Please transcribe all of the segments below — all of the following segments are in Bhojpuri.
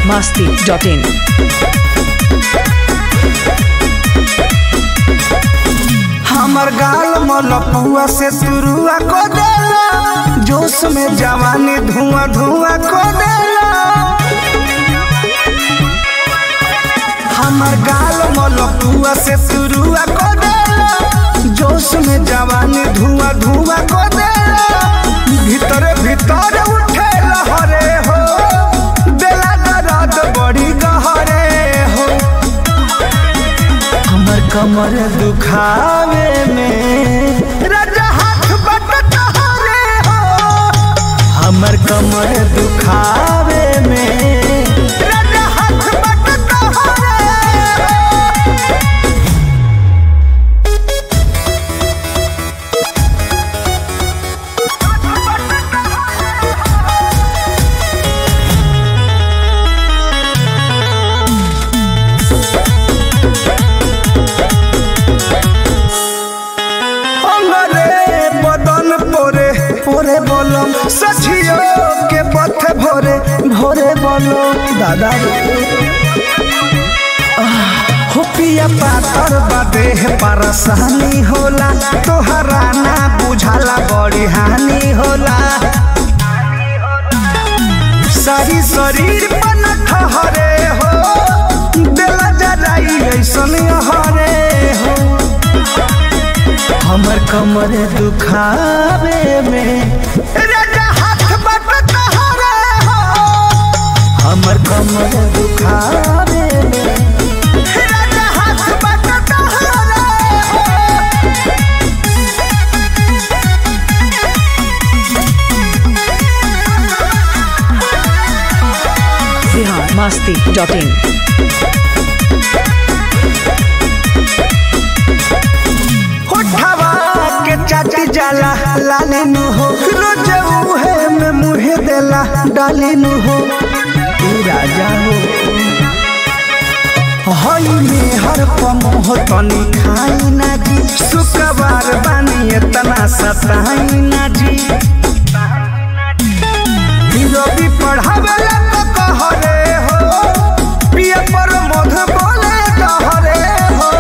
masti.in. हमर गाल मलपुआ से तुरुआ को देला जोश में जवानी धुआं धुआं को देला हमर गाल मलपुआ से तुरुआ को देला जोश में जवानी धुआं धुआं को देला भीतर भीतर उठे लहरे हो देला दर्द बड़ी गहरे हो हमर कमर दुखावे में राजा हाथ बट तोहरे हो हमर कमर दुखावे में राजा हाथ बट तोहरे हो अंगरे बदन पोरे पोरे बोलम सचियो के पथ भोरे भोरे बोलो दादा रे आह, हो पिया पातर बदे परेशानी होला तोहरा ना बुझाला बड़ी हानि होला सारी शरीर पन ठहरे हो दिल जराई ऐसन हरे हो हमर कमर दुखावे में राजा हाथ बट तोहरे हो हमर कमर दुखावे में राजा हाथ बट तोहरे हो Bihar masti.in. होठवा के चाटी जाला लाले नु हो रोज उहे में मुहे देला डाले नु हो तू राजा हो हई में हर पमोह तनी खाई ना जी शुक्रवार बानी इतना सताई ना जी रवि पढ़ावेला तो कहरे हो पिए पर मध बोले कहरे हो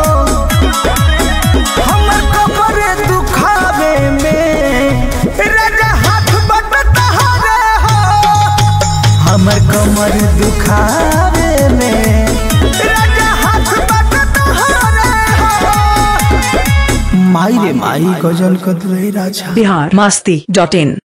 हमर कपड़े दुखावे में राजा हाथ बट तहरे हो हमर कमर दुखावे में राजा हाथ बट तहरे हो माई रे माई गजल कदरे राजा Bihar masti.in.